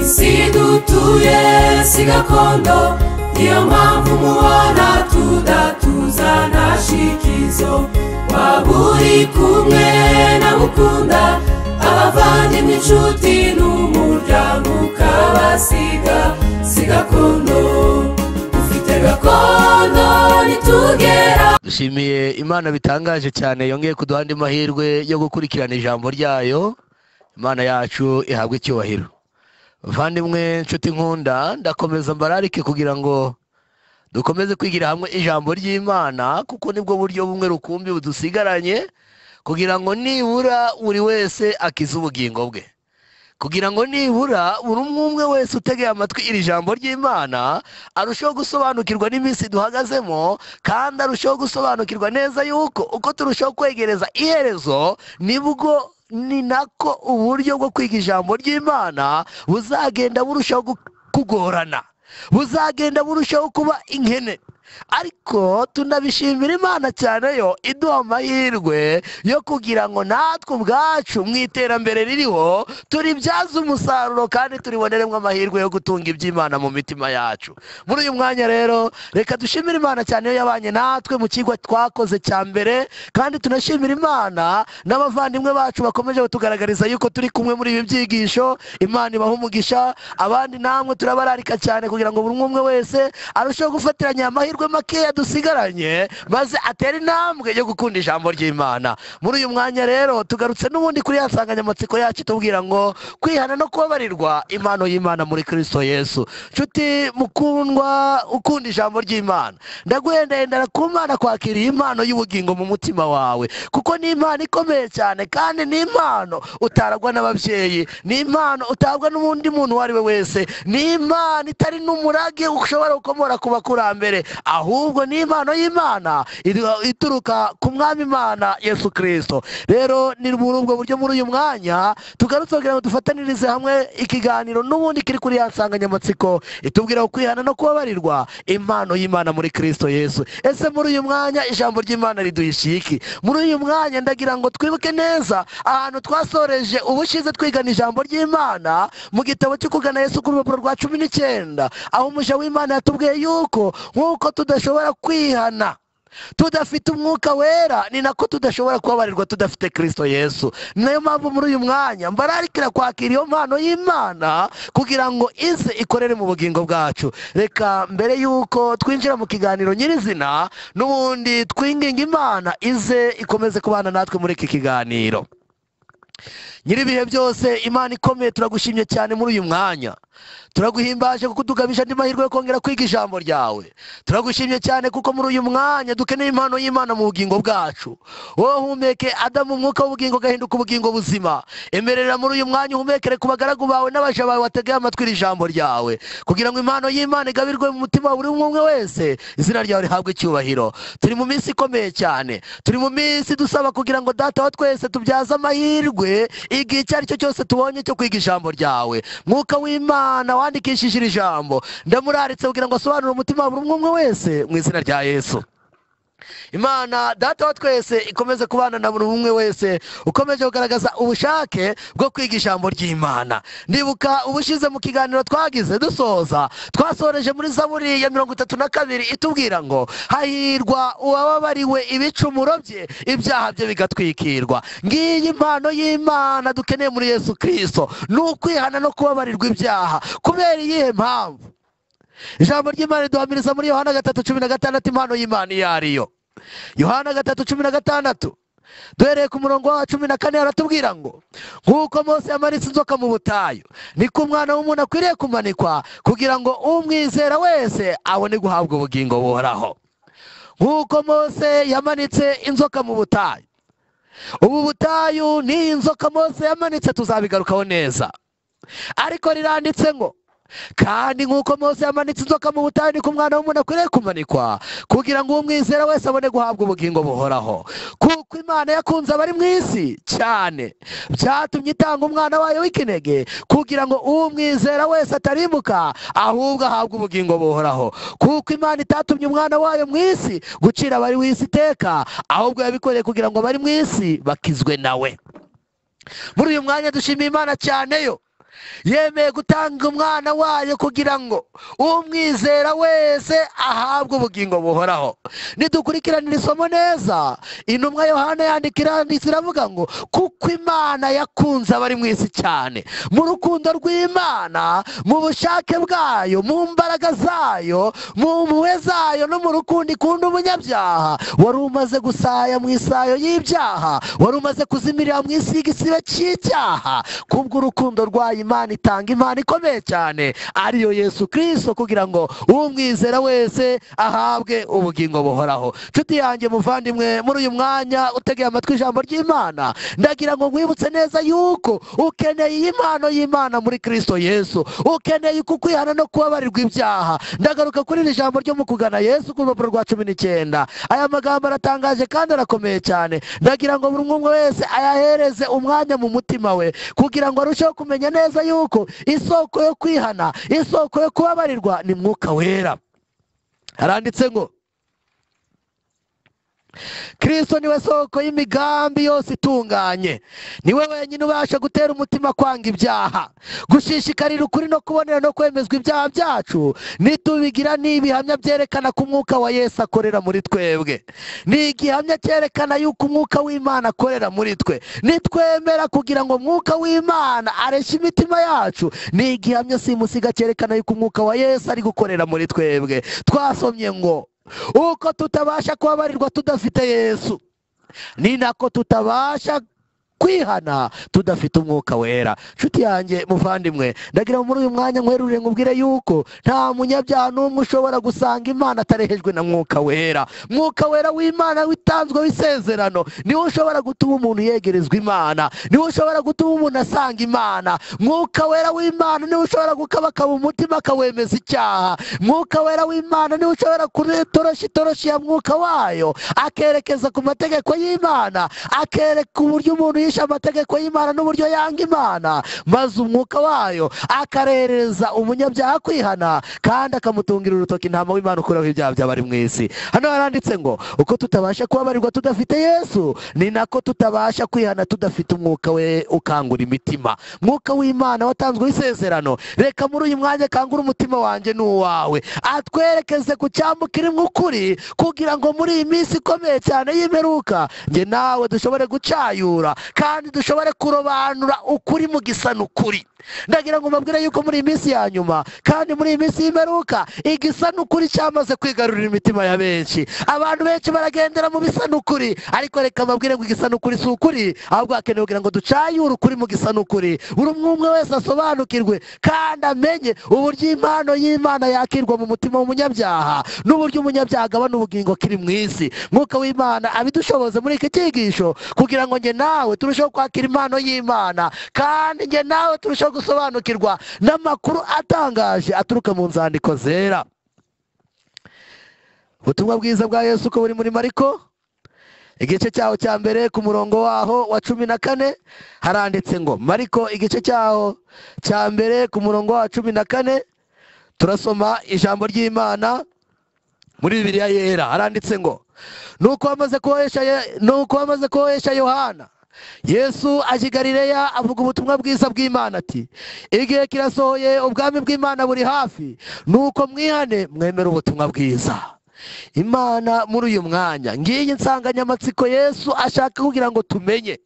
isi dutuye si gakondo niyo mpamvu mubona tudatuza na shikizo waba uri kumwe n'abukunda abavandimwe inshuti n'umuryango ukabasiga si gakondo ufite gakondo nitugera dushimiye imana bitangaje cyane yongeye kuduha andi mahirwe yo gukurikirana ijambo ryayo imana yacu ihabwe icyubahiro muvandimwe nshuti nkunda ndakomeza mbararike kugira ngo dukomeze kwigira hamwe ijambo ry'imana kuko nibwo buryo bumwe rukumbi budusigaranye kugira ngo nibura buri wese akize ubugingo bwe kugira ngo nibura buri umwe umwe wese utegeye amatwi iri jambo ry'imana arusheho gusobanukirwa n'iminsi duhagazemo kandi arusheho gusobanukirwa neza yuko uko turushaho kwegereza iherezo nibwo ni nako uburyo bwo kwiga ijambo ry'imana buzagenda burushaho gu- kugorana buzagenda burushaho kuba inkene ariko tunabishimira imana cyane yo iduha amahirwe yo kugira ngo natwe ubwacu mu iterambere ririho turibyaze umusaruro kandi turiboneremo amahirwe yo gutunga iby'imana mu mitima yacu muri uyu mwanya rero reka dushimire imana cyane yo yabanye natwe mu kigo twakoze cya mbere kandi tunashimira imana n'abavandimwe bacu bakomeje kutugaragariza yuko turi kumwe muri ibi byigisho imana ibaha umugisha abandi namwe turabararika cyane kugira ngo buri umwe umwe wese arusheho gufatiranya amahirwe makeya dusigaranye maze atere intambwe yo gukunda ijambo ry'imana muri uyu mwanya rero tugarutse n'ubundi kuri ya nsanganyamatsiko yacu tubwira ngo kwihana no kubabarirwa impano y'imana muri kristo yesu nshuti mukundwa ukunda ijambo ry'imana ndaguhendahendera ku mana kwakira iyi mpano y'ubugingo mu mutima wawe kuko ni impano ikomeye cyane kandi ni impano utaragwa n'ababyeyi ni impano utabwa n'undi muntu uwo ari we wese ni impano itari n'umurage ushobora gukomora ku bakurambere ahubwo ni impano y'imana idu- ituruka ku mwami imana yesu kirisito rero ni muri ubwo buryo muri uyu mwanya tugarutse kugira ngo dufatanirize hamwe ikiganiro n'ubundi kiri kuri ya nsanganyamatsiko itubwira ku kwihana no kubabarirwa impano y'imana muri kirisito yesu ese muri uyu mwanya ijambo ry'imana riduha ishiki muri uyu mwanya ndagira ngo twibuke neza ahantu twasoreje ubushize twigana ijambo ry'imana mu gitabo cyo kugana yesu ku rupapuro rwa cumi n'icyenda aho umuja w'imana yatubwiye yuko nk'uko tudashobora kwihana tudafite umwuka wera ni nako tudashobora kubabarirwa tudafite kirisito yesu ni nayo mpamvu muri uyu mwanya mbararikira kwakira iyo mpano y'imana kugira ngo ize ikorere mu bugingo bwacu reka mbere y'uko twinjira mu kiganiro nyirizina n'ubundi twinginga imana ize ikomeze kubana natwe muri iki kiganiro nyir'ibihe byose imana ikomeye turagushimye cyane muri uyu mwanya turaguhimbaje kuko utugabije andi mahirwe yo kongera kwiga ijambo ryawe turagushimye cyane kuko muri uyu mwanya dukeneye impano y'imana mu bugingo bwacu wowe humeke adamu umwuka w'ubugingo ugahinduka ubugingo buzima emerera muri uyu mwanya uhumekere ku bagaragu bawe n'abaja bawe bategeye amatwi iri jambo ryawe kugira ngo impano y'imana igabirwe mu mutima wa buri umwe umwe wese izina ryawe rihabwe icyubahiro turi mu minsi ikomeye cyane turi mu minsi dusaba kugira ngo data wa twese tubyaze amahirwe igihe icyo ari cyo cyose tubonye cyo kwiga ijambo ryawe mwuka w'imana wandikishije iri jambo ndamuraritse kugira ngo asobanure umutima wa buri umwe umwe wese mu izina rya yesu imana data wa twese ikomeze kubana na buri umwe wese ukomeje kugaragaza ubushake bwo kwiga ijambo ry'imana ndibuka ubushize mu kiganiro twagize dusoza twasoreje muri zaburi ya mirongo itatu na kabiri itubwira ngo hahirwa uwababariwe ibicumuro bye ibyaha bye bigatwikirwa ngiyi impano y'imana dukeneye muri yesu kirisito ni ukwihana no kubabarirwa ibyaha kubera iyihe mpamvu ijambo ry'imana riduhamiriza muri yohana gatatu cumi na gatandatu impano y'imana iyo ari yo yohana gatatu cumi na gatandatu duhereye ku murongo wa cumi na kane aratubwira ngo nk'uko mose yamaritse inzoka mu butayu niko umwana w'umuntu akwiriye kumanikwa kugira ngo umwizera wese abone guhabwa ubugingo buhoraho nk'uko mose yamanitse inzoka mu butayu ubu butayu ni inzoka mose yamanitse tuzabigarukaho neza ariko riranditse ngo kandi nk'uko mose yamanitse inzoka mu butani ku mwana w'umuntu akwiriye kumanikwa kugira ngo uwo mwizera wese abone guhabwa ubugingo buhoraho kuko imana yakunze abari mu isi cyane byatumye itanga umwana wayo w'ikinege kugira ngo uwo mwizera wese atarimbuka ahubwo ahabwe ubugingo buhoraho kuko imana itatumye umwana wayo mu isi gucira abari mu isi iteka ahubwo yabikoreye kugira ngo abari mu isi bakizwe nawe muri uyu mwanya dushimiye imana cyane yo yemeye gutanga umwana wayo kugira ngo umwizera wese ahabwe ubugingo buhoraho nidukurikiranira isomo neza intumwa yohana yandikira iravuga ngo kuko imana yakunze abari mu isi cyane mu rukundo rw'imana mu bushake bwayo mu mbaraga zayo mu mpuhwe zayo no mu rukundo ikunda umunyabyaha wari umaze gusaya mu isayo y'ibyaha wari umaze kuzimirira mu isi y'igisibe cy'icyaha kubw'urukundo rwayo imana itanga impano ikomeye cyane ariyo yesu kirisito kugira ngo umwizera wese ahabwe ubugingo buhoraho nshuti yanjye muvandimwe muri uyu mwanya utegeye amatwi ijambo ry'imana ndagira ngo nkwibutse neza yuko ukeneye iyi mpano y'imana muri kirisito yesu ukeneye uku kwihana no kubabarirwa ibyaha ndagaruka kuri iri jambo ryo mu kugana yesu ku rupapuro rwa cumi n'icyenda aya magambo aratangaje kandi arakomeye cyane ndagira ngo buri umwe wese ayahereze umwanya mu mutima we kugira ngo arusheho kumenya neza yuko isoko yo kwihana isoko yo kubabarirwa ni mwuka wera haranditse ngo kirisito niwe soko y'imigambi yose itunganye niwe wenyine ubasha gutera umutima kwanga ibyaha gushishikarira ukuri no kubonera no kwemezwa ibyaha byacu nitubigira ni ibihamya byerekana ko umwuka wa yesu akorera muri twebwe ni igihamya cyerekana yuko umwuka w'imana akorera muri twe nitwemera kugira ngo umwuka w'imana areshye imitima yacu ni igihamya simusiga cyerekana yuko umwuka wa yesu ari gukorera muri twebwe twasomye ngo uko tutabasha kubabarirwa tudafite yesu ni nako tutabasha kwihana tudafite umwuka wera nshuti yanjye muvandimwe ndagira muri uyu mwanya nkwerurire nkubwire yuko nta munyabyaha n'umwe ushobora gusanga imana atarehejwe na mwuka wera mwuka wera w'imana witanzwe w'isezerano niwo ushobora gutuma umuntu yegerezwa imana niwo ushobora gutuma umuntu asanga imana mwuka wera w'imana niwe ushobora gukabakaba umutima akawemeza icyaha mwuka wera w'imana niwe ushobora kuretoroshi itoroshi ya mwuka wayo akerekeza ku mategeko y'imana akereka uburyo umuntu yishe amategeko y'imana n'uburyo yanga imana maze umwuka wayo akarereza umunyabyaha kwihana kandi akamutungira urutoki intama w'imana ukuraho ibyaha by'abari mu isi hano haranditse ngo uko tutabasha kubabarirwa tudafite yesu ni nako tutabasha kwihana tudafite umwuka we ukangura imitima mwuka w'imana watanzwe w'isezerano reka muri uyu mwanya akangure umutima wanjye n'uwawe atwerekeze ku cyambukira imwe ukuri kugira ngo muri iyi minsi ikomeye cyane y'imperuka njye nawe dushobore gucayura kandi dushobore kurobanura ukuri mu gisa n'ukuri ndagira ngo mbabwire yuko muri iyi minsi ya nyuma kandi muri iyi minsi y'imperuka igisa n'ukuri cyamaze kwigarurira imitima ya benshi abantu benshi baragendera mu bisa n'ukuri ariko reka mbabwire ngo igisa n'ukuri si ukuri ahubwo hakenewe kugira ngo ducayure ukuri mu gisa n'ukuri buri umwe umwe wese asobanukirwe kandi amenye uburyo impano y'imana yakirwa mu mutima w'umunyabyaha n'uburyo umunyabyaha agabana ubugingo kiri mu isi mwuka w'imana abidushoboze muri iki cyigisho kugira ngo njye nawe turusheho kwakira impano y'imana kandi njye nawe turusheho gusobanukirwa n'amakuru atangaje aturuka mu nzandiko zera ubutumwa bwiza bwa yesu uko buri muri mariko igice cyaho cya mbere ku murongo waho wa cumi na kane haranditse ngo mariko igice cyaho cya mbere ku murongo wa cumi na kane turasoma ijambo ry'imana muri bibiliya yera haranditse ngo nuko bamaze kohesha nuko bamaze kohesha yohana yesu aje i galileya avuga ubutumwa bwiza bw'imana ati igihe kirasohoye ubwami bw'imana buri hafi nuko mwihane mwemere ubutumwa bwiza imana muri uyu mwanya ngiyi nsanganyamatsiko yesu ashaka kugira ngo tumenye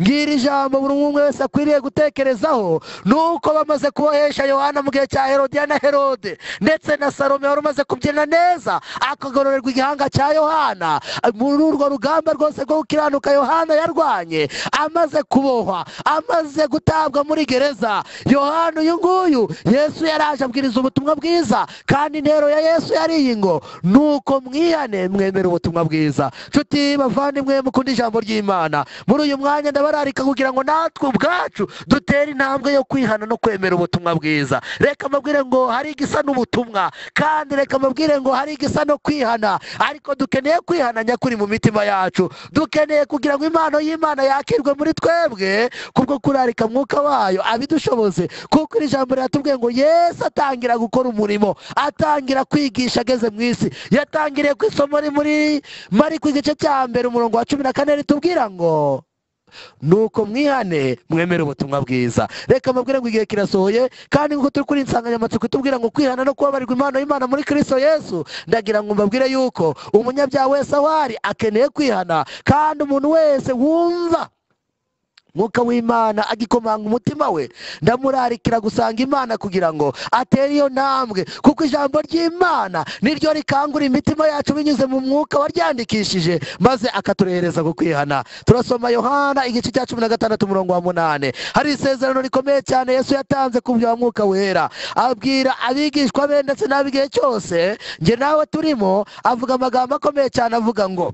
ngiri ijambo buri umwe wese akwiriye gutekerezaho nuko bamaze kubohesha yohana mu gihe cya herodiya na herode ndetse na salome wari umaze kubyina neza akagororerwa igihanga cya yohana muri urwo rugamba rwose rwo gukiranuka yohana yarwanye amaze kubohwa amaze gutabwa muri gereza yohana uyu nguyu yesu yaraje abwiriza ubutumwa bwiza kandi intero ya yesu yari iyi ngo ni nuko mwihane mwemere ubutumwa bwiza nshuti bavandimwe mukunda ijambo ry'imana muri uyu mwanya ndabararika kugira ngo natwe ubwacu dutere intambwe yo kwihana no kwemera ubutumwa bwiza reka mbabwire ngo hari igisa n'ubutumwa kandi reka mbabwire ngo hari igisa no kwihana ariko dukeneye kwihana nyakuri mu mitima yacu dukeneye kugira ngo impano y'imana yakirwe muri twebwe kubwo kurarika mwuka wayo abidushoboze kuko iri jambo riratubwiye ngo yesu atangira gukora umurimo atangira kwigisha ageze mu isi yatangiriye ku isomo ri muri mariko igice cya mbere umurongo wa cumi na kane ritubwira ngo nuko mwihane mwemere ubutumwa bwiza reka mbabwire ngo igihe kirasohoye kandi nk'uko turi kuri insanganyamatsiko itubwira ngo kwihana no kubabarirwa impano y'imana muri kirisito yesu ndagira ngo mbabwire yuko umunyabyaha wese aho ari akeneye kwihana kandi umuntu wese wumva mwuka w'imana agikomanga umutima we ndamurarikira gusanga imana kugira ngo atere iyo ntambwe kuko ijambo ry'imana niryo rikangura imitima yacu binyuze mu mwuka waryandikishije maze akaturehereza ku kwihana turasoma yohana igice cya cumi na gatandatu umurongo wa munani hari isezerano rikomeye cyane yesu yatanze ku bya mwuka wera abwira abigishwa be ndetse n'ab'igihe cyose njye nawe turimo avuga amagambo akomeye cyane avuga ngo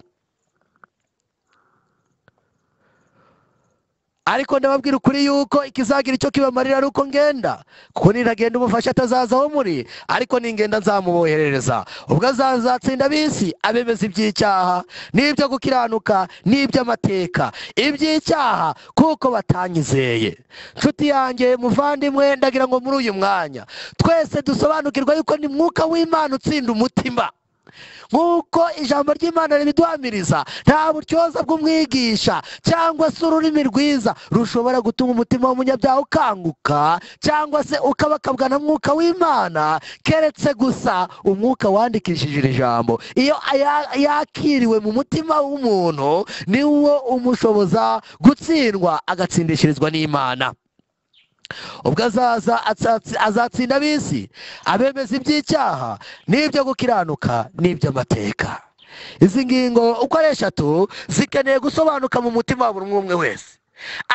ariko ndababwira ukuri yuko ikizagira icyo kibamarira ari uko ngenda kuko niragenda umufasha atazaza aho muri ariko ningenda nzamuboherereza ubwo azazatsinda ab'isi abemeza iby'icyaha n'ibyo gukiranuka n'iby'amateka iby'icyaha kuko batanyizeye nshuti yanjye muvandimwe ndagira ngo muri uyu mwanya twese dusobanukirwa yuko ni mwuka w'imana utsinda umutima nk'uko ijambo ry'imana ribiduhamiriza nta buryoza bw'umwigisha cyangwa se ururimi rwiza rushobora gutuma umutima w'umunyabyaha ukanguka cyangwa se ukabakabwa na mwuka w'imana keretse gusa umwuka wandikishije iri jambo iyo aya- yakiriwe mu mutima w'umuntu ni wo umushoboza gutsindwa agatsindishirizwa n'imana ubwo azaza atsatsi- azatsinda ab'isi abemeza iby'icyaha n'ibyo gukiranuka n'iby'amateka izi ngingo uko ari eshatu zikeneye gusobanuka mu mutima wa buri umwe umwe wese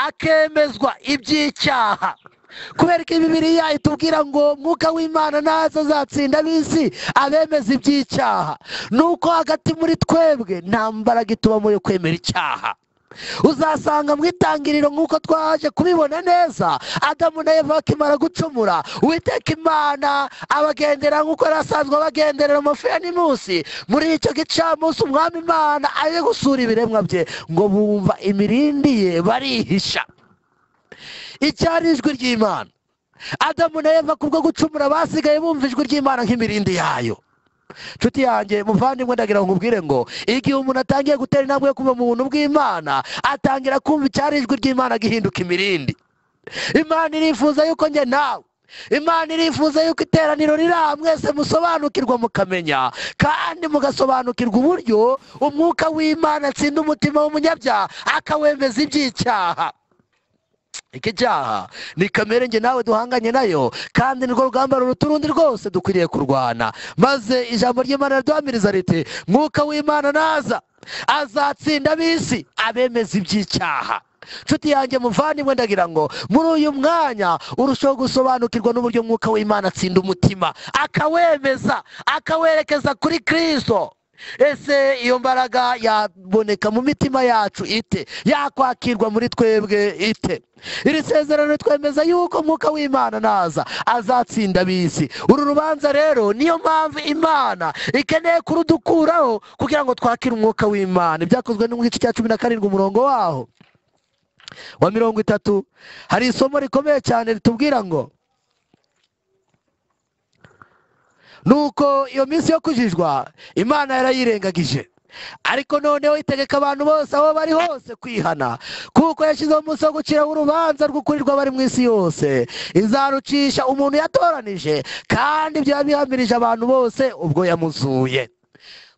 akemezwa iby'icyaha kubera ko bibiriya itubwira ngo mwuka w'imana naza azatsinda ab'isi abemeza iby'icyaha ni uko hagati muri twebwe nta mbaraga itubamo yo kwemera icyaha uzasanga mu itangiriro nk'uko twaje kubibona neza adamu na eva bakimara gucumura uwiteka imana abagendera nk'uko yari asanzwe abagenderera amafu ya nimusi muri icyo gicamunsi umwami imana aje gusura ibiremwa bye ngo bumva imirindi ye barihisha icyari ijwi ry'imana adamu na eva kubwo gucumura basigaye bumva ijwi ry'imana nk'imirindi yayo nshuti yanjye muvandimwe ndagira ngo nkubwire ngo igihe umuntu atangiye gutera intambwe yo kuba mu buntu bw'imana atangira kumva icyari ijwi ry'imana gihinduka imirindi imana irifuza yuko njye nawe imana irifuza yuko iteraniro riri aha mwese musobanukirwa mukamenya kandi mugasobanukirwa uburyo umwuka w'imana atsinda umutima w'umunyabyaha akawemeza iby'icyaha iki cyaha ni kamere njye nawe duhanganye nayo kandi nirwo rugamba ruruta urundi rwose dukwiriye kurwana maze ijambo ry'imana riduhamiriza riti mwuka w'imana naza azatsinda ab'isi abemeza iby'icyaha nshuti yanjye muvandimwe ndagira ngo muri uyu mwanya urushaho gusobanukirwa n'uburyo mwuka w'imana atsinda umutima akawemeza akawerekeza kuri kristo ese iyo mbaraga yaboneka mu mitima yacu ite yakwakirwa muri twebwe ite iri sezerano twemeza yuko umwuka w'imana naza azatsinda ab'isi uru rubanza rero niyo mpamvu imana ikeneye kurudukuraho kugira ngo twakire umwuka w'imana ibyakozwe n'igice cya cumi na karindwi umurongo waho wa mirongo itatu hari isomo rikomeye cyane ritubwira ngo nuko iyo minsi yo kujijwa imana yarayirengagije ariko noneho itegeka abantu bose aho bari hose kwihana kuko yashyizeho umunsi wo guciraho urubanza rw'ukurirwa abari mu isi yose izarucisha umuntu yatoranije kandi ibyo yabihamirije abantu bose ubwo yamuzuye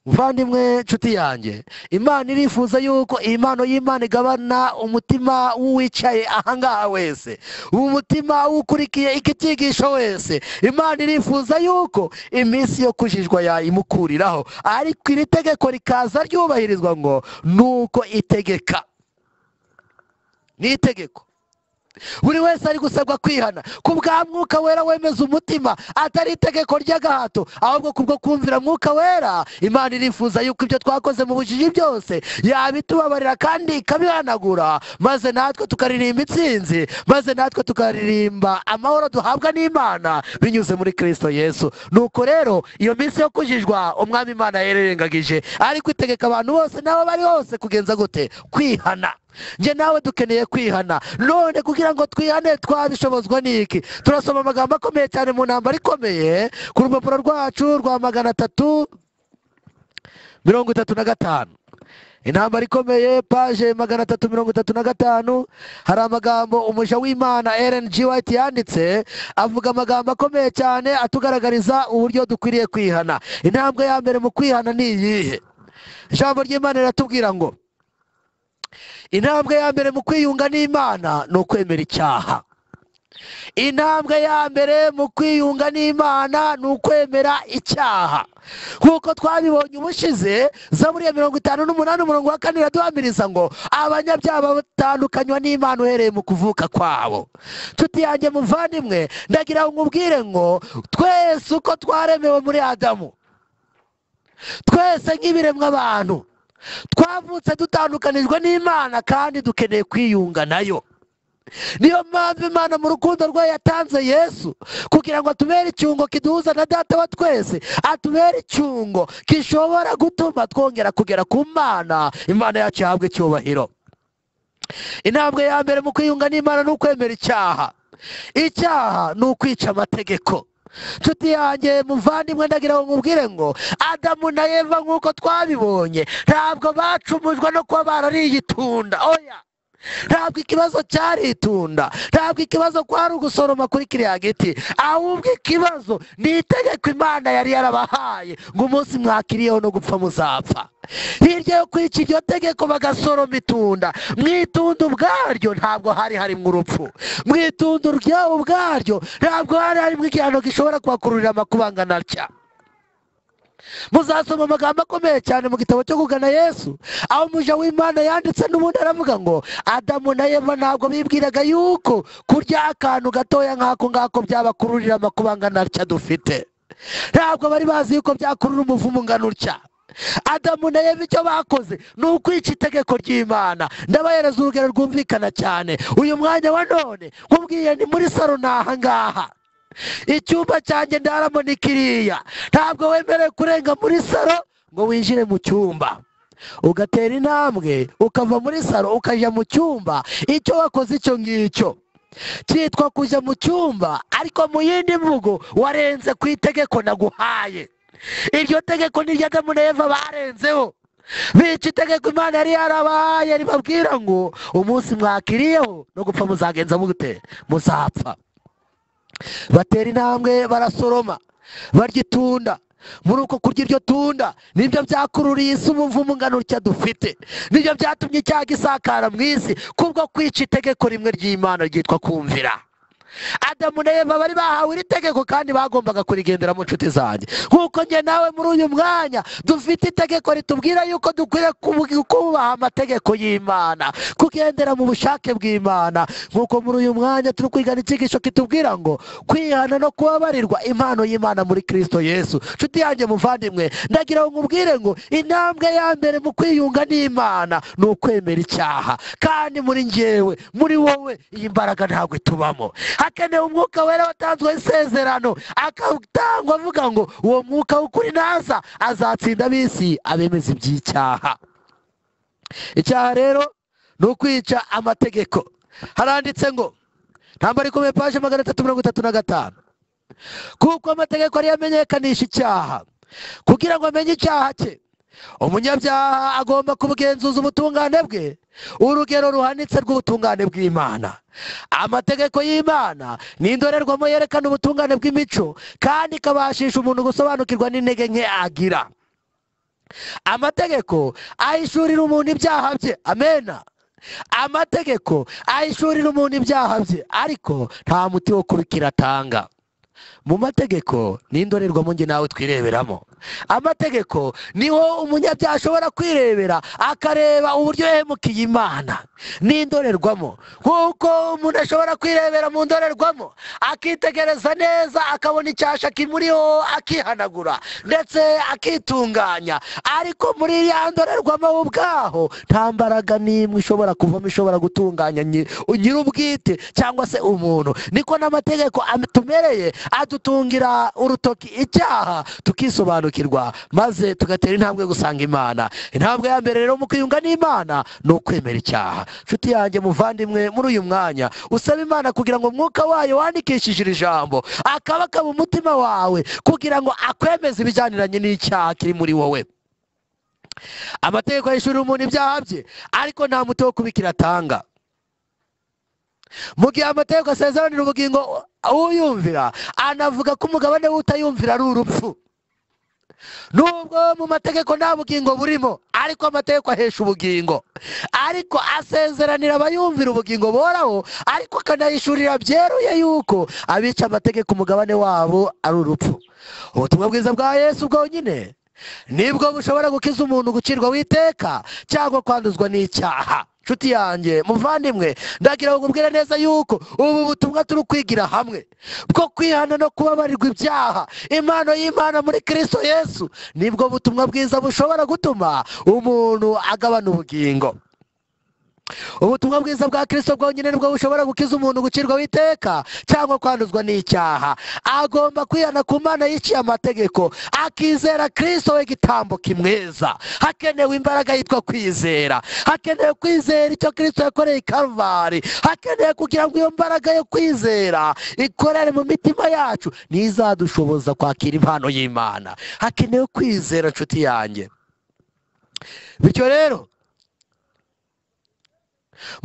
muvandimwe nshuti yanjye imana irifuza yuko iyi mpano y'imana igabana umutima w'uwicaye ahangaha wese umutima w'ukurikiye iki cyigisho wese imana irifuza yuko iminsi yo kujijwa yayimukuriraho ariko iri tegeko rikaza ryubahirizwa ngo ni uko itegeka ni itegeko buri wese ari gusabwa kwihana ku bwa mwuka wera wemeza umutima atari itegeko ry'agahato ahubwo kubwo kumvira mwuka wera imana irifuza yuko ibyo twakoze mu bujiji byose yabitubabarira kandi ikabihanagura maze natwe tukaririmba intsinzi maze natwe tukaririmba amahoro duhabwa n'imana binyuze muri kirisito yesu nuko rero iyo minsi yo kujijwa umwami imana yararengagije ariko itegeka abantu bose n'aho bari hose kugenza gute kwihana njye nawe dukeneye kwihana none kugira ngo twihane twabishobozwa n'iki turasoma amagambo akomeye cyane mu ntambaro ikomeye ku rupapuro rwacu rwa magana atatu mirongo itatu na gatanu intambara ikomeye paje magana atatu mirongo itatu na gatanu hari amagambo umuja w'imana eren G. White yanditse avuga amagambo akomeye cyane atugaragariza uburyo dukwiriye kwihana intambwe ya mbere mu kwihana ni iyihe ijambo ry'imana riratubwira ngo intambwe ya mbere mu kwiyunga n'imana ni ukwemera icyaha intambwe ya mbere mu kwiyunga n'imana ni ukwemera icyaha nk'uko twabibonye ubushize zaburiya mirongo itanu n'umunani umurongo wa kane iraduhamiriza ngo abanyabyaha batandukanywa n'imana uhereye mu kuvuka kwabo tutiyange muvandimwe ndagira ngo nkubwire ngo twese uko twaremewe muri adamu twese nk'ibiremwa abantu twavutse dutandukanijwe n'imana kandi dukeneye kwiyunga nayo niyo mpamvu imana mu rukundo rwayo yatanze yesu kugira ngo atubere icyungo kiduhuza na data wa twese atubere icyungo gishobora gutuma twongera kugera ku mana imana yacu ihabwa icyubahiro intambwe ya mbere mu kwiyunga n'imana ni ukwemera icyaha icyaha ni ukwica amategeko nshuti yanjye muvandimwe ndagira ngo nkubwire ngo adamu na eva nk'uko twabibonye ntabwo bacumujwe no kuba barariye itunda oya ntabwo ikibazo cyari itunda ntabwo ikibazo kwari ugusoroma kuri kiriya giti ahubwo ikibazo ni itegeko imana yari yarabahaye ngo umunsi mwakiriyeho no gupfa muzapfa hirya yo kwica iryo tegeko bagasoroma itunda mu itunda ubwaryo ntabwo hari harimo urupfu mu itunda ryabo ubwaryo ntabwo hari harimo igihano gishobora kubakururira amakuba angana atya muzasoma amagambo akomeye cyane mu gitabo cyo kugana yesu aho umuja w'imana yanditse n'ubundi aravuga ngo adamu na eva ntabwo bibwiraga yuko kurya akantu gatoya nk'ako ngako byabakururira amakuba angana atya dufite ntabwo bari bazi yuko byakurura umuvumo ungana utya adamu na eva icyo bakoze ni ukwica itegeko ry'imana ndabahereza urugero rwumvikana cyane uyu mwanya wa none nkubwiye ni muri saro ni ahangaha icyumba cyanjye ndaramo ni kiriya ntabwo wemerewe kurenga muri saro ngo winjire mu cyumba ugatera intambwe ukava muri saro ukajya mu cyumba icyo wakoze icyo ngicyo cyitwa kujya mu cyumba ariko mu yindi mvugo warenze ku itegeko naguhaye iryo tegeko n'iryo na eva barenzeho bica itegeko imana yari yarabahaye ribabwira ngo umunsi mwakiriyeho no gupfa muzagenza mute muzapfa batera intambwe barasoroma barya itunda muri uko kurya iryo tunda nibyo byakururiye isi umuvumo ungana utya dufite nibyo byatumye icyaha gisakara mu isi kubwo kwica itegeko rimwe ry'imana ryitwa kumvira adamu na eva bari bahawe iri tegeko kandi bagombaga kurigenderamo inshuti zanjye nk'uko njye nawe muri uyu mwanya dufite itegeko ritubwira yuko dukwiriye kubaha amategeko y'imana kugendera mu bushake bw'imana nk'uko muri uyu mwanya turi kwigana icyigisho kitubwira ngo kwihana no kubabarirwa impano y'imana muri kirisito yesu inshuti yanjye muvandimwe ndagira ngo nkubwire ngo intambwe ya mbere mu kwiyunga n'imana ni ukwemera icyaha kandi muri njyewe muri wowe iyi mbaraga ntabwo itubamo hakenewe umwuka wera watanzweho isezerano akatangwa avuga ngo uwo mwuka w'ukuri naza azatsinda ab'isi abemeza iby'icyaha icyaha rero ni ukwica amategeko haranditse ngo ntambara ikomeye paje magana atatu mirongo itatu na gatanu kuko amategeko ariyo amenyekanisha icyaha kugira ngo amenye icyaha cye umunyabyaha agomba kubugenzuza ubutungane bwe urugero ruhanitse rw'ubutungane bw'imana amategeko y'imana ni indorerwamo yerekana ubutungane bw'imico kandi ikabashisha umuntu gusobanukirwa n'intege nke agira amategeko ahishurira umuntu ibyaha bye amena amategeko ahishurira umuntu ibyaha bye ariko nta muti wo kubikira atanga mu mategeko ni indorerwamo njye nawe twireberamo amategeko niho umunyabyaha ashobora kwirebera akareba uburyo yahemukiye imana ni indorerwamo nk'uko umuntu ashobora kwirebera mu ndorerwamo akitegereza neza akabona icyasha kimuriho akihanagura ndetse akitunganya ariko muri iriya ndorerwamo we ubwaho nta mbaraga n'imwe ishobora kuvamo ishobora gutunganya nyi- nyir'ubwite cyangwa se umuntu niko n'amategeko atumereye adutungira urutoki icyaha tukisobanukirwa maze tugatera intambwe gusanga imana intambwe ya mbere rero mu kwiyunga n'imana ni ukwemera icyaha nshuti yanjye muvandimwe muri uyu mwanya usaba imana kugira ngo umwuka wayo wandikishije iri jambo akabaka mu mutima wawe kugira ngo akwemeze ibijyaniranye n'icyaha kiri muri wowe amategeko yishyurira umuntu ibyaha bye ariko nta muti wo kubikira atanga mu gihe amategeko asezeranira ubugingo uyumvira anavuga ko umugabane w'utayumvira ari urupfu nubwo mu mategeko nta bugingo burimo ariko amategeko ahesha ubugingo ariko asezeranira abayumvira ubugingo boraho ariko akanayishurira byeruye yuko abica amategeko umugabane wabo ari urupfu ubutumwa bwiza bwa yesu bwonyine nibwo bushobora gukiza umuntu gucirwa witeka cyangwa kwanduzwa n'icyaha nshuti yanjye muvandimwe ndagira ngo nkubwire neza yuko ubu butumwa turi kwigira hamwe bwo kwihana no kubabarirwa ibyaha impano y'imana muri kirisito yesu nibwo butumwa bwiza bushobora gutuma umuntu agabana ubugingo ubutumwa bwiza bwa kirisito bwonyine nibwo bushobora gukiza umuntu gucirwa witeka cyangwa kwanduzwa n'icyaha agomba kwihana ku mana yiciye amategeko akizera kirisito we igitambo kimweza hakenewe imbaraga yitwa kwizera hakenewe kwizera icyo kirisito yakoreye i karuvali hakenewe kugira ngo iyo mbaraga yo kwizera ikorere mu mitima yacu ntizadushoboza kwakira impano y'imana hakenewe kwizera nshuti yanjye bityo rero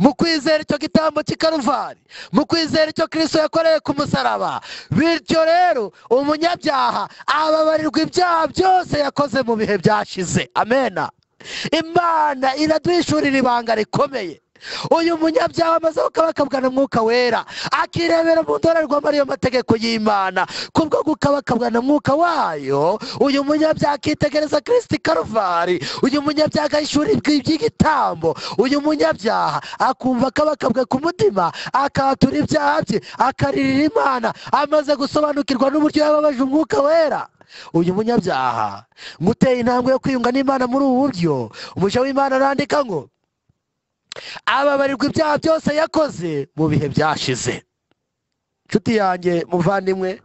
mu kwizera icyo gitambo cy'ikaruvari mu kwizera icyo kirisito yakoreye ku musaraba bityo rero umunyabyaha ababarirwa ibyaha byose yakoze mu bihe byashize amena imana iraduhishurira ibanga rikomeye uyu munyabyaha amaze gukabakabwa na mwuka wera akirebera mu ndorerwamo ariyo mategeko y'imana kubwo gukabakabwa na mwuka wayo uyu munyabyaha akitegereza kirisiti karuvari uyu munyabyaha agahishuribwa iby'igitambo uyu munyabyaha akumva akabakabwe ku mutima akatura ibyaha bye akaririra imana amaze gusobanukirwa n'uburyo yababaje umwuka wera uyu munyabyaha ngo uteye intambwe yo kwiyunga n'imana muri ubu buryo umuja w'imana arandika ngo ababarirwa ibyaha byose yakoze mu bihe byashize nshuti yanjye muvandimwe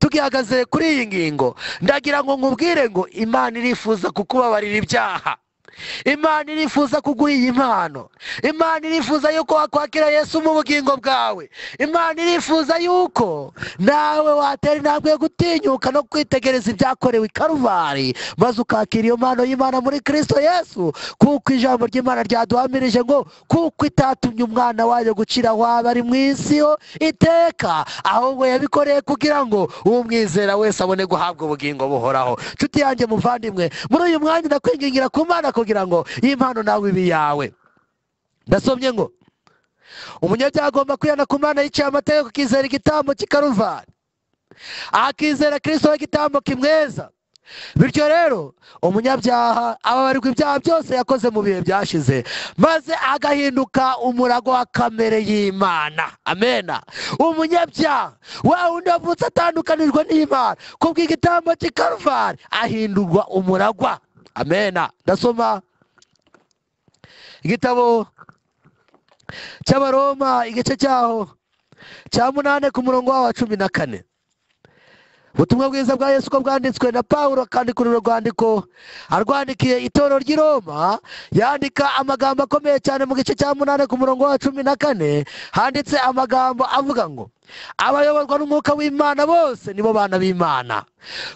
tugihagaze kuri iyi ngingo ndagira ngo nkubwire ngo imana irifuza kukubabarira ibyaha imana irifuza kuguha iyi mpano imana irifuza yuko wakwakira yesu mu bugingo bwawe imana irifuza yuko nawe watera intambwe yo gutinyuka no kwitegereza ibyakorewe i karuvali maze ukakira iyo mpano y'imana muri kirisito yesu kuko ijambo ry'imana ryaduhamirije ngo kuko itatumye umwana wayo gucira aho waba ari mu isi yo iteka ahubwo yabikoreye kugira ngo umwizera wese abone guhabwa ubugingo buhoraho nshuti yanjye muvandimwe muri uyu mwanya ndakwingingira ku mana kugira ngo iyi mpano nawe ibe iyawe ndasomye ngo umunyabyaha agomba kwihana ku mana yiciye amategeko akizera igitambo cy'ikaruvani akizera kirisito w'igitambo kimweza bityo rero umunyabyaha ababarirwa ibyaha byose yakoze mu bihe byashize maze agahinduka umurago wa kamere y'imana amena umunyabyaha wa wundi wavutse atandukanijwe n'imana kubwo igitambo cy'ikaruvani ahindurwa umuragwa amena ndasoma igitabo cy'abaroma igice cyaho cya munane ku murongo wawo wa cumi na kane ubutumwa bwiza bwa yesu ko bwanditswe na pawulo akandika uru rwandiko arwandikiye itorero ry'i roma yandika amagambo akomeye cyane mu gice cya munani ku murongo wa cumi na kane handitse amagambo avuga ngo abayoborwa n'umwuka w'imana bose nibo bana b'imana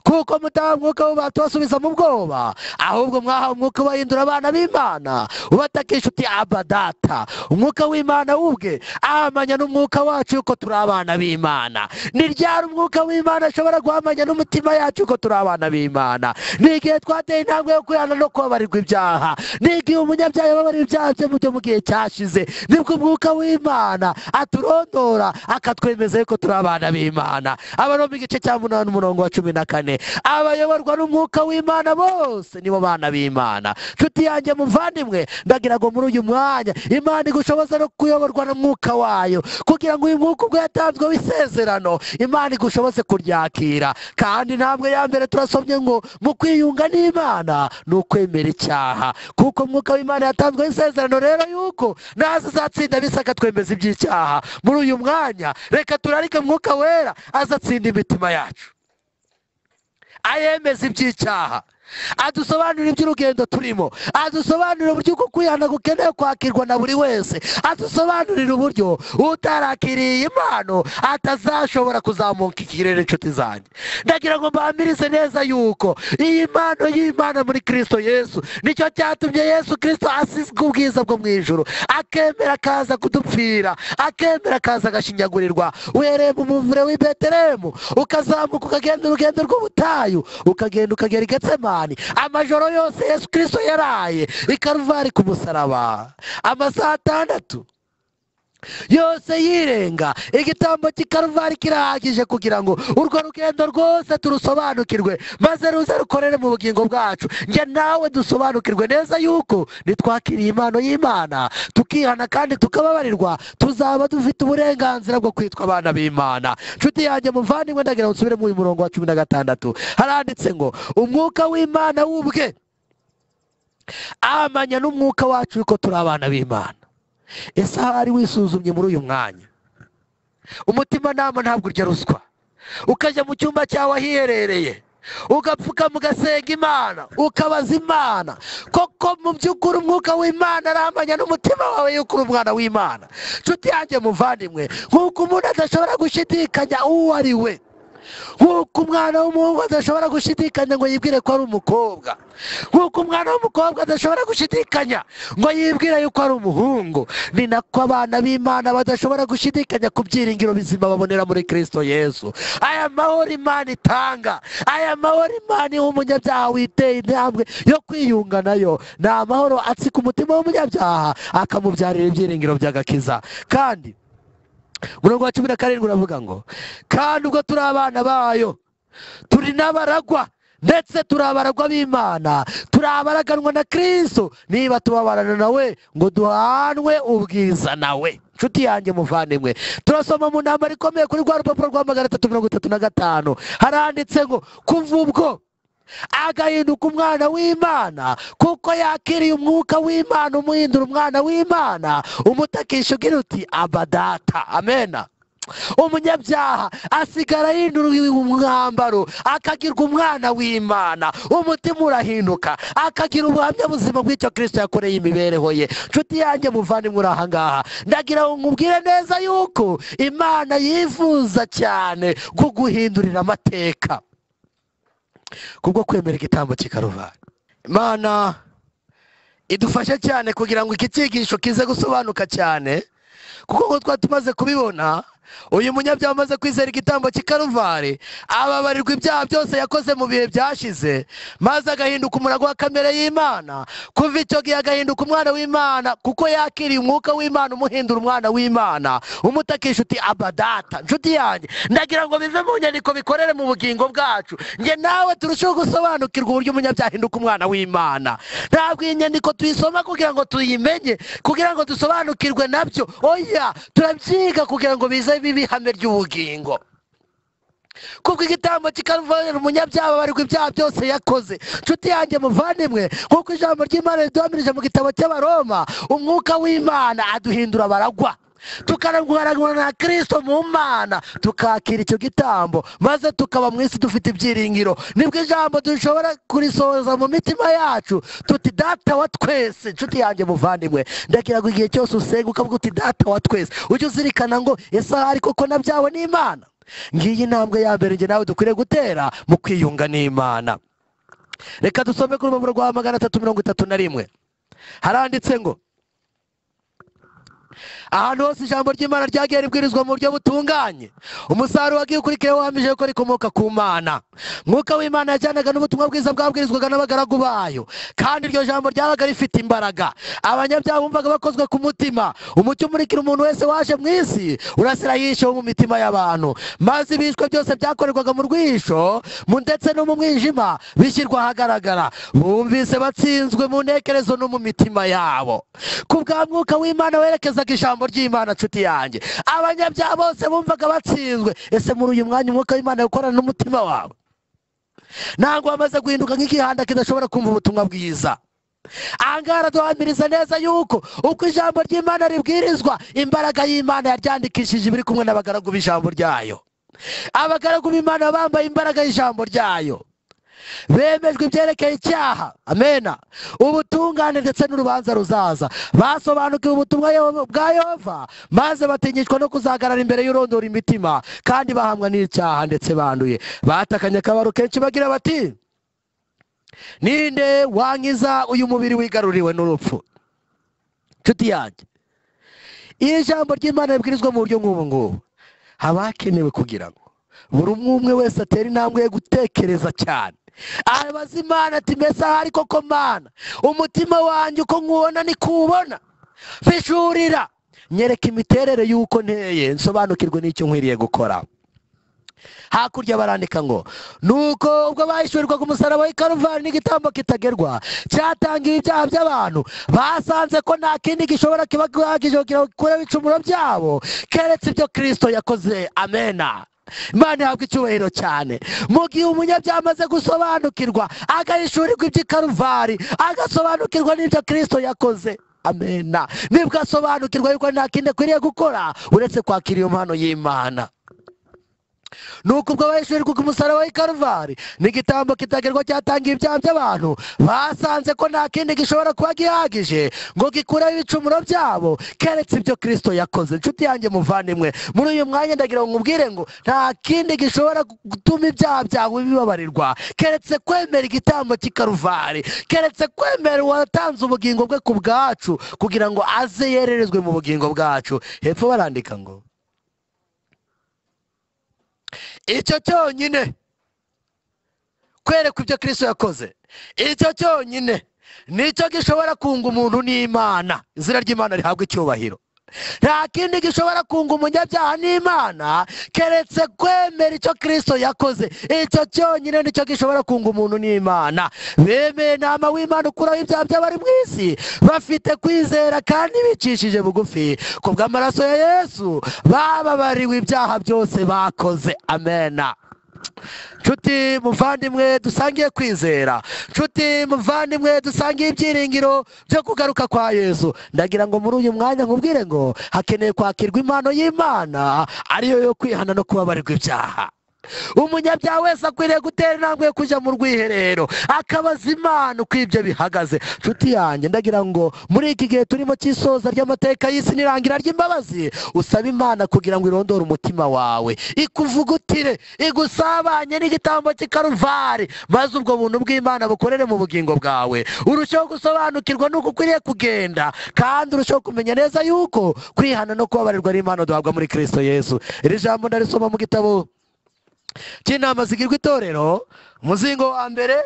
kuko mutaha umwuka w'ubata ubasubiza mu bwoba ahubwo mwahawe umwuka ubahindura abana b'imana ubatakisha uti aba data umwuka w'imana ubwe ahamanya n'umwuka wacu yuko turi abana b'imana ni ryari umwuka w'imana ashobora guhamanya n'umutima yacu yuko turi abana b'imana ni igihe twateye intambwe yo kwihana no kubabarirwa ibyaha ni igihe umunyabyaha yababarira ibyaha bye mu byo mu gihe cyashize nibwo umwuka w'imana aturondora akatwemeza yuko turi abana b'imana abaroma igice cya munani umurongo wa cumi na kane abayoborwa n'umwuka w'imana bose nibo bana b'imana nshuti yanjye muvandimwe ndagira ngo muri uyu mwanya imana igushoboza no kuyoborwa n'umwuka wayo kugira ngo uyu mwuka ubwo yatanzwe w'isezerano imana igushoboze kuryakira kandi intambwe ya mbere turasomye ngo mu kwiyunga n'imana ni ukwemera icyaha kuko umwuka w'imana yatanzweho isezerano rero yuko naza azatsinda bisa akatwemeza iby'icyaha muri uyu mwanya reka turarike mwuka wera azatsinda imitima yacu ayemeza iby'icyaha adusobanurira iby'urugendo turimo adusobanurira uburyo bwo kwihana gukeneye kwakirwa na buri wese adusobanurira uburyo utarakiriye iyi mpano atazashobora kuzamuka ikirere inshuti zanjye ndagira ngo mbamirize neza yuko iyi mpano y'imana muri kirisito yesu nicyo cyatumye yesu kirisito asizwe ubwiza bwo mu ijoro akemera akaza kudupfira akemera akaza agashinyagurirwa uhereye mu muvure w'i betelehemu ukazamuka ukagenda urugendo rw'ubutayu ukagenda ukagera i getsemani amajoro yose yesu kirisito yaraye i karuvari ku musaraba amasaha atandatu yose yirenga igitambo cy'ikaruvari kirahagije kugira ngo urwo rugendo rwose turusobanukirwe maze ruze rukorere mu bugingo bwacu njye nawe dusobanukirwe neza yuko nitwakiriye impano y'imana tukihana kandi tukababarirwa tuzaba dufite uburenganzira bwo kwitwa abana b'imana nshuti yanjye muvandimwe ndagira ngo nsubire muri uyu murongo wa cumi na gatandatu haranditse ngo umwuka w'imana w'ubwe ahamanya n'umwuka wacu yuko turi abana b'imana ese aho ari wisuzumye muri uyu mwanya umutimanama ntabwo urya ruswa ukajya mu cyumba cyawe ahiherereye ugapfuka mugasenga imana ukabaza imana koko mu by'ukuri umwuka w'imana aramanya n'umutima wawe yuko uri umwana w'imana nshuti yanjye muvandimwe nk'uko umuntu adashobora gushidikanya uwo ari we nk'uko umwana w'umuhungu adashobora gushidikanya ngo yibwire ko ari umukobwa nk'uko umwana w'umukobwa adashobora gushidikanya ngo yibwire yuko ari umuhungu ni nako abana b'imana badashobora gushidikanya ku byiringiro bizima babonera muri kirisito yesu aya mahoro imana itanga aya mahoro imana iha umunyabyaha witeye intambwe yo kwiyunga nayo ni amahoro atsika umutima w'umunyabyaha akamubyarira ibyiringiro by'agakiza kandi umurongo wa cumi na karindwi uravuga ngo kandi ubwo turi abana bayo turi n'abaragwa ndetse turi abaragwa b'imana turi abaraganwa na kirisito niba tubabarana nawe ngo duhanwe ubwiza nawe nshuti yanjye muvandimwe turasoma mu ntambaro ikomeye kuri rwa rupapuro rwa magana atatu mirongo itatu na gatanu haranditse ngo kuva ubwo agahinduka umwana w'imana kuko yakiriye umwuka w'imana umuhindura umwana w'imana umutakisha ugira uti abadata amena umunyabyaha asigara yinduriwe umwambaro akagirwa umwana w'imana umutima urahinduka akagira ubuhamya buzima bw'icyo kirisito yakoreye imibereho ye nshuti yanjye muvandimwe uri ahangaha ndagira ngo nkubwire neza yuko imana yifuza cyane kuguhindurira amateka kubwo kwemera igitambo cy'ikaruvari imana idufashe cyane kugira ngo iki cyigisho kize gusobanuka cyane kuko nk'uko twari tumaze kubibona uyu munyabyaha umaze kwizera igitambo cy'ikaruvari ababarirwa ibyaha byose yakoze mu bihe byashize maze agahinduka umurago wa kamere y'imana kuva icyo gihe agahinduka umwana w'imana kuko yakiriye umwuka w'imana umuhindura umwana w'imana umutakisha uti abadata nshuti yanjye ndagira ngo bive mu nyandiko bikorere mu bugingo bwacu njye nawe turusheho gusobanukirwa uburyo umunyabyaha ahinduka umwana w'imana ntabwo iyi nyandiko tuyisoma kugira ngo tuyimenye kugira ngo dusobanukirwe nabyo oya turabyiga kugira ngo bize bibe ihame ry'ubugingo kubwo igitambo kikaruvanira umunyabyaha abarirwa ibyaha byose yakoze nshuti yanjye muvandimwe nk'uko ijambo ry'imana riduhamirije mu gitabo cy'abaroma umwuka w'imana aduhindura abaragwa tukarangurana na kirisito mu mana tukakira icyo gitambo maze tukaba mu isi dufite ibyiringiro nibwo ijambo dushobora kurisohoza mu mitima yacu tuti data wa twese inshuti yanjye muvandimwe ndagira ngo igihe cyose usenga ukavuga uti data wa twese ujye uzirikana ngo ese ariko ko na byawe ni imana ngiyi intambwe ya mbere njye nawe dukwiriye gutera mu kwiyunga n'imana reka dusome ku rupapuro rwa magana atatu mirongo itatu na rimwe haranditse ngo ahantu hose ijambo ry'imana ryagiye ribwirizwa mu buryo butunganye umusaruro wagiye ukurikiyeho wahamije ko rikomoka ku mana mwuka w'imana yajyanaga n'ubutumwa bwiza bwabwirizwaga n'abagaragu bayo kandi iryo jambo ryabaga rifite imbaraga abanyabyaha bumvaga bakozwe ku mutima umucyo umurikira umuntu wese waje mu isi urasira yishewe mu mitima y'abantu maze ibishwe byose byakorerwaga mu rwisho mu ndetse no mu mwijima bishyirwa ahagaragara bumvise batsinzwe mu ntekerezo no mu mitima yabo ku bwa mwuka w'imana werekezaga ijambo ry'imana nshuti yanjye abanyabyaha bose bumvaga batsinzwe ese muri uyu mwanya umwuka w'imana ukorana n'umutima wawe ntabwo wamaze guhinduka nk'igihanda kidashobora kumva ubutumwa bwiza aha ngaha haraduhamiriza neza yuko uko ijambo ry'imana ribwirizwa imbaraga y'imana yaryandikishije ibiri kumwe n'abagaragu b'ijambo ryayo abagaragu b'imana baba bambaye imbaraga y'ijambo ryayo bemejwe ibyerekeye icyaha amena ubutungane ndetse n'urubanza ruzaza basobanukiwe ubutumwa Yeho- bwa yehova maze batinyishwa no kuzagarara imbere y'urondora imitima kandi bahamwa n'icyaha ndetse banduye batakanye akabaro kenshi bagira bati ninde wankiza uyu mubiri wigaruriwe n'urupfu nshuti yanjye iyo ijambo ry'imana ribwirizwa mu buryo nk'ubu ngubu haba hakenewe kugira ngo buri umwe umwe wese atera intambwe yo gutekereza cyane abaza imana ati mbese aha ari koko mana umutima wanjye uko nkuwubona niko uwubona fishurira nyereka imiterere y'uko nteye nsobanukirwe n'icyo nkwiriye gukora hakurya barandika ngo nuko ubwo bahishurirwaga umusaraba w'i karuvari n'igitambo kitagerwa cyatangiye ibyaha by'abantu basanze ko nta kindi gishobora kiba gihagije kugira ngo gikureho ibicumuro byabo keretse ibyo kirisito yakoze amena imana ihabwa icyubahiro cyane mu gihe umunyabyaha amaze gusobanukirwa agahishurirwa iby'i karuvari agasobanukirwa n'ibyo kirisito yakoze amena nibwo asobanukirwa yuko nta kindi akwiriye gukora uretse kwakira iyo mpano y'imana nuko ubwo abaheshurirwa ku musaraba w'i karuvari n'igitambo kitagerwa cyatangiye ibyaha by'abantu basanze ko nta kindi gishobora kuba gihagije ngo gikureho ibicumuro byabo keretse ibyo kirisito yakoze inshuti yanjye muvandimwe muri uyu mwanya ndagira ngo nkubwire ngo nta kindi gishobora gutuma ibyaha byawe bibabarirwa keretse kwemera igitambo cy'i karuvari keretse kwemera uwatanze ubugingo bwe ku bwacu kugira ngo aze yererezwe mu bugingo bwacu hepfo barandika ngo icyo cyonyine kwereka ibyo kirisito yakoze icyo cyonyine nicyo gishobora kunga umuntu n'imana izina ry'imana rihabwa icyubahiro nta kindi gishobora kunga umunyabyaha n'imana keretse kwemera icyo kirisito yakoze icyo cyonyine nicyo gishobora kunga umuntu n'imana bemeye inama w'imana ukuraho ibyaha by'abari mu isi bafite kwizera kandi bicishije bugufi ku bw'amaraso ya yesu bababariwe ibyaha byose bakoze amena nshuti muvandimwe dusangiye kwizera nshuti muvandimwe dusangiye ibyiringiro byo kugaruka kwa yesu ndagira ngo muri uyu mwanya nkubwire ngo hakeneye kwakirwa impano y'imana ariyo yo kwihana no kubabarirwa ibyaha umunyabyaha wese akwiriye gutera intambwe yo kujya mu rwiherero akabaza imana uko ibyo bihagaze nshuti yanjye ndagira ngo muri iki gihe turimo cy'isoza ry'amateka y'isi n'irangira ry'imbabazi usaba imana kugira ngo irondore umutima wawe ikuvugutire igusabanye n'igitambo cy'ikaruvari maze ubwo buntu bw'imana bukorere mu bugingo bwawe urusheho gusobanukirwa n'uko ukwiriye kugenda kandi urusheho kumenya neza yuko kwihana no kubabarirwa n'impano duhabwa muri kirisito yesu iri jambo ndarisoma mu gitabo cy'inama zigirwa itorero umuzingo wa mbere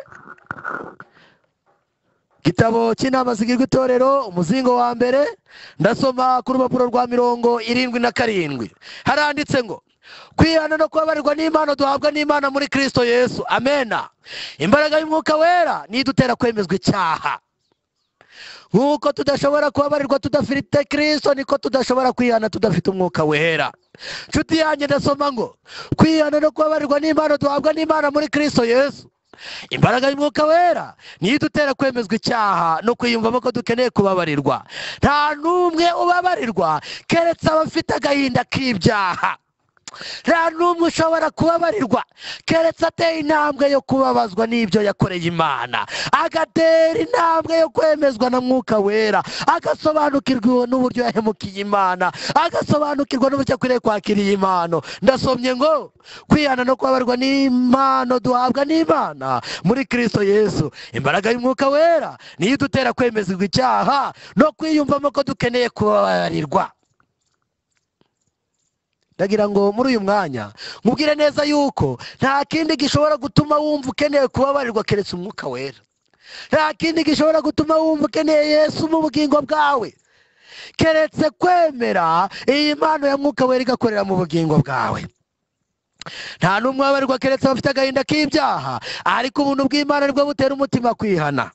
igitabo cy'inama zigirwa itorero umuzingo wa mbere ndasoma ku rupapuro rwa mirongo irindwi na karindwi haranditse ngo kwihana no kubabarirwa n'impano duhabwa n'imana muri kirisito yesu amena imbaraga y'umwuka wera niyo idutera kwemezwa icyaha nk'uko tudashobora kubabarirwa tudafite kirisito niko tudashobora kwihana tudafite umwuka wera nshuti yanjye ndasoma ngo kwihana no kubabarirwa n'impano duhabwa n'imana muri kirisito yesu imbaraga y'umwuka wera niyo idutera kwemezwa icyaha no kwiyumvamo ko dukeneye kubabarirwa nta n'umwe ubabarirwa keretse abafite agahinda k'ibyaha nta n'umwe ushobora kubabarirwa keretse ateye intambwe yo kubabazwa n'ibyo yakoreye imana agatera intambwe yo kwemezwa na mwuka wera agasobanukirwa n'uburyo yahemukiye imana agasobanukirwa n'uburyo akwiriye kwakira iyi mpano ndasomye ngo kwihana no kubabarwa n'impano duhabwa n'imana muri kirisito yesu imbaraga y'umwuka wera niyo idutera kwemezwa icyaha no kwiyumvamo ko dukeneye kubabarirwa ndagira ngo muri uyu mwanya nkubwire neza yuko nta kindi gishobora gutuma wumva ukeneye kubabarirwa keretse umwuka wera nta kindi gishobora gutuma wumva ukeneye yesu mu bugingo bwawe keretse kwemera iyi mpano ya mwuka wera igakorera mu bugingo bwawe nta n'umwe wabarirwa keretse abafite agahinda k'ibyaha ariko ubuntu bw'imana nibwo butera umutima kwihana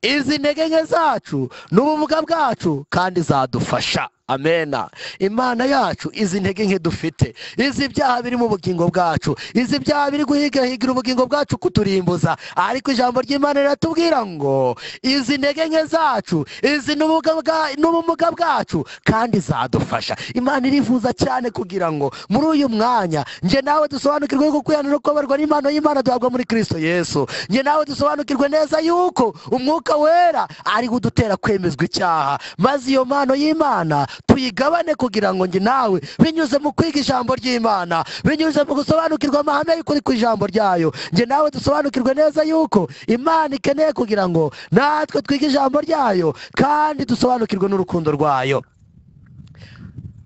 izi ntege nke zacu n'ubumuga bwacu kandi zadufasha amena imana yacu izi ntege nke dufite izi byaha biri mu bugingo bwacu izi byaha biri guhigahigira ubugingo bwacu kuturimbuza ariko ijambo ry'imana riratubwira ngo izi ntege nke zacu izi n'ubumuga bwa- n'ubumuga bwacu kandi zadufasha imana irifuza cyane kugira ngo muri uyu mwanya njye nawe dusobanukirwe yuko kwihana no kubabarwa n'impano y'imana duhabwa muri kirisito yesu njye nawe dusobanukirwe neza yuko umwuka wera ari udutera kwemezwa icyaha maze iyo mpano y'imana tuyigabane kugira ngo njye nawe binyuze mu kwiga ijambo ry'imana binyuze mu gusobanukirwa amahame y'ukuri ku ijambo ryayo njye nawe dusobanukirwe neza yuko imana ikeneye kugira ngo natwe twige ijambo ryayo kandi dusobanukirwe n'urukundo rwayo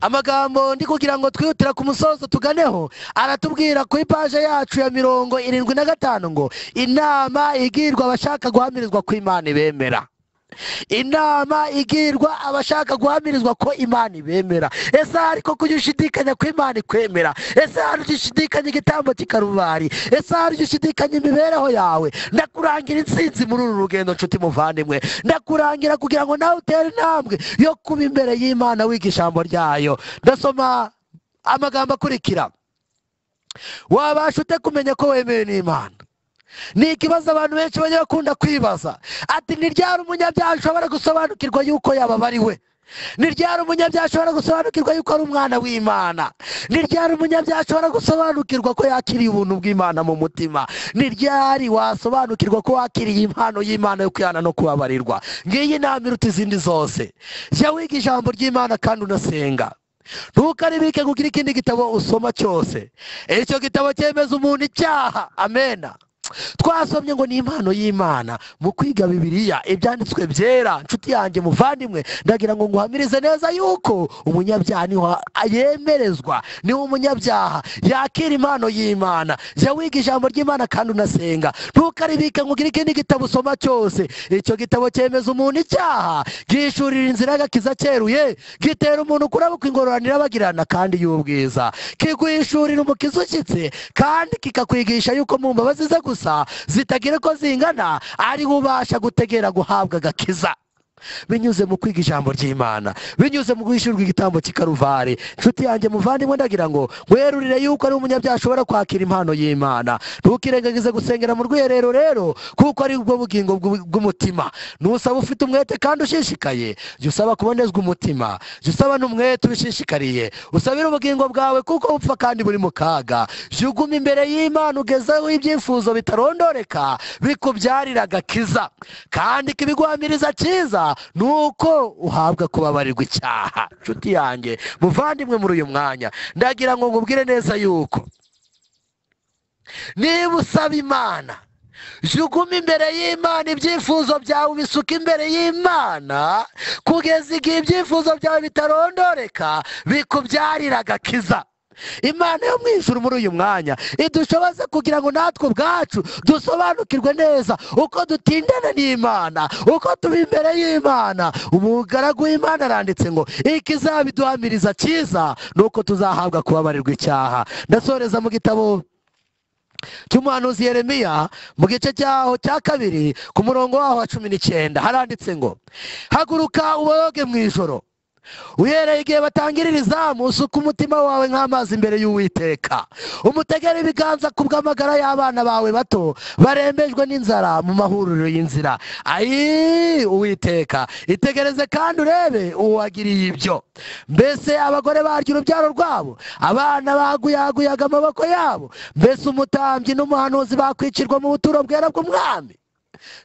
amagambo ndi kugira ngo twihutire ku musozo tuganeho aratubwira ku ipaje yacu ya mirongo irindwi na gatanu ngo inama igirwa abashaka guhamirizwa ko imana ibemera inama igirwa abashaka guhamirizwa ko imana ibemera ese hari koko ujya ushidikanya ko imana ikwemera ese hari ujya ushidikanya igitambo cy'ikarubari ese hari ujya ushidikanya imibereho yawe ndakurangira intsinzi muri uru rugendo nshuti muvandimwe ndakurangira kugira ngo nawe utere intambwe yo kuba imbere y'imana wiga ijambo ryayo ndasoma amagambo akurikira wabasha ute kumenya ko wemewe n'imana ni ikibazo abantu benshi bajya bakunda kwibaza ati ni ryari umunyabyaha ashobora gusobanukirwa yuko yababa ari we ni ryari umunyabyaha ashobora gusobanukirwa yuko ari umwana w'imana ni ryari umunyabyaha ashobora gusobanukirwa ko yakiriye ubuntu bw'imana mu mutima ni ryari wasobanukirwa ko wakiriye impano y'imana yo kwihana no kubabarirwa ngiyi inama iruta izindi zose jya wiga ijambo ry'imana kandi unasenga ntukaribike kugira ikindi gitabo usoma cyose icyo gitabo cyemeza umuntu icyaha amena twasomye ngo ni impano y'imana mu kwiga bibiliya ibyanditswe byera inshuti yanjye muvandimwe ndagira ngo nguhamirize neza yuko umunyabyaha niho yemerezwa niho umunyabyaha yakira impano y'imana jya wiga ijambo ry'imana kandi unasenga ntukaribike ngo ugire ikindi gitabo usoma cyose icyo gitabo cyemeza umuntu icyaha gishurira inzira y'agakiza cyeruye gitera umuntu kurabuka ingororano irabagirana kandi y'ubwiza kiguhishurira umukiza ushyitse kandi kikakwigisha yuko mu mbabazi ze gusa zitagira uko zingana ariho ubasha gutegera guhabwa agakiza binyuze mu kwiga ijambo ry'imana binyuze mu guhishurirwa igitambo cy'ikaruvari inshuti yanjye muvandimwe ndagira ngo werurire yuko ari umunyabyaha ashobora kwakira impano y'imana ntukirengagize gusengera mu rwiherero rero kuko ari bwo bugingo bw'u- bw'umutima nusaba ufite umwete kandi ushishikaye jya usaba kubonezwa umutima jya usaba n'umwete ubishishikariye usabire ubugingo bwawe kuko bupfa kandi buri mu kaga jya ugume imbere y'imana ugezeho ibyifuzo bitarondoreka bikubyarira agakiza kandi ikibiguhamiriza cyiza ni uko uhabwa kubabarirwa icyaha nshuti yanjye muvandimwe muri uyu mwanya ndagira ngo ngubwire neza yuko niba usaba imana jugume imbere y'imana ibyifuzo byawe ubisuka imbere y'imana kugeza igihe ibyifuzo byawe bitarondoreka bikubyarira agakiza imana yo mu ijuru muri uyu mwanya idushoboze kugira ngo natwe ubwacu dusobanukirwe neza uko dutindana n'imana uko tuba imbere y'imana umugaragu w'imana aranditse ngo ikizabiduhamiriza cyiza ni uko tuzahabwa kubabarirwa icyaha ndasoreza mu gitabo cy'umuhanuzi yeremiya mu gice cyaho cya kabiri ku murongo waho wa cumi n'icyenda haranditse ngo haguruka uboge mu ijoro uhereye igihe batangirira izamu usuka umutima wawe nk'amazi imbere y'uwiteka umutegere ibiganza ku bw'amagara y'abana bawe bato barembejwe n'inzara mu mahuriro y'inzira ayi uwiteka itegereze kandi urebe uwagiriye ibyo mbese abagore barya urubyaro rwabo abana baguyaguyaga amaboko yabo mbese umutambyi n'umuhanuzi bakwicirwa mu buturo bwera bw'umwami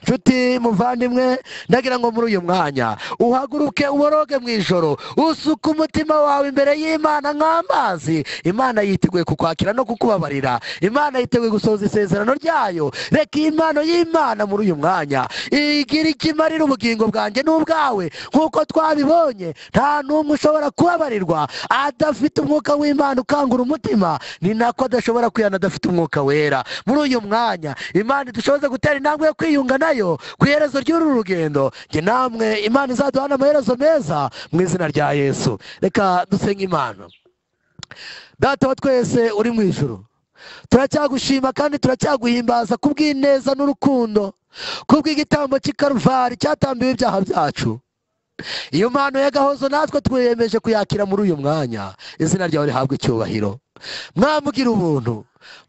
nshuti muvandimwe ndagira ngo muri uyu mwanya uhaguruke uboroge mu ijoro usuke umutima wawe imbere y'imana nk'amazi imana yiteguye kukwakira no kukubabarira imana yiteguye gusohoza isezerano ryayo reka iyi mpano y'imana muri uyu mwanya igira icyo imarira ubugingo bwanjye n'ubwawe nk'uko twabibonye nta n'umwe ushobora kubabarirwa adafite umwuka w'imana ukangura umutima ni nako adashobora kwihana adafite umwuka wera muri uyu mwanya imana idushoboze gutera intambwe yo kwiyunga kwiyunga nayo ku iherezo ry'uru rugendo njye namwe imana izaduhana amaherezo meza mu izina rya yesu reka dusenge imana data wa twese uri mu ijuru turacyagushima kandi turacyaguhimbaza kubw'ineza n'urukundo kubw'igitambo cy'ikaruvari cyatambiwe ibyaha byacu iyo mpano y'agahozo natwe twiyemeje kuyakira muri uyu mwanya izina ryawe rihabwa icyubahiro mwamugira ubuntu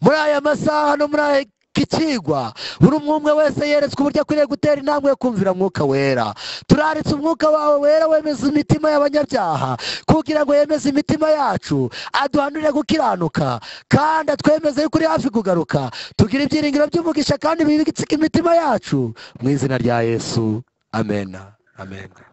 muri aya masaha no muri aya ikigwa buri umwe wese yeretswe uburyo akwiriye gutera intambwe yo kumvira umwuka wera turaritse umwuka wawe wera wemeza imitima y'abanyabyaha kugira ngo yemeze imitima yacu aduhanurire gukiranuka kandi atwemeze yuko uri hafi kugaruka tugire ibyiringiro by'umugisha kandi bibitsike imitima yacu mu izina rya yesu amena amena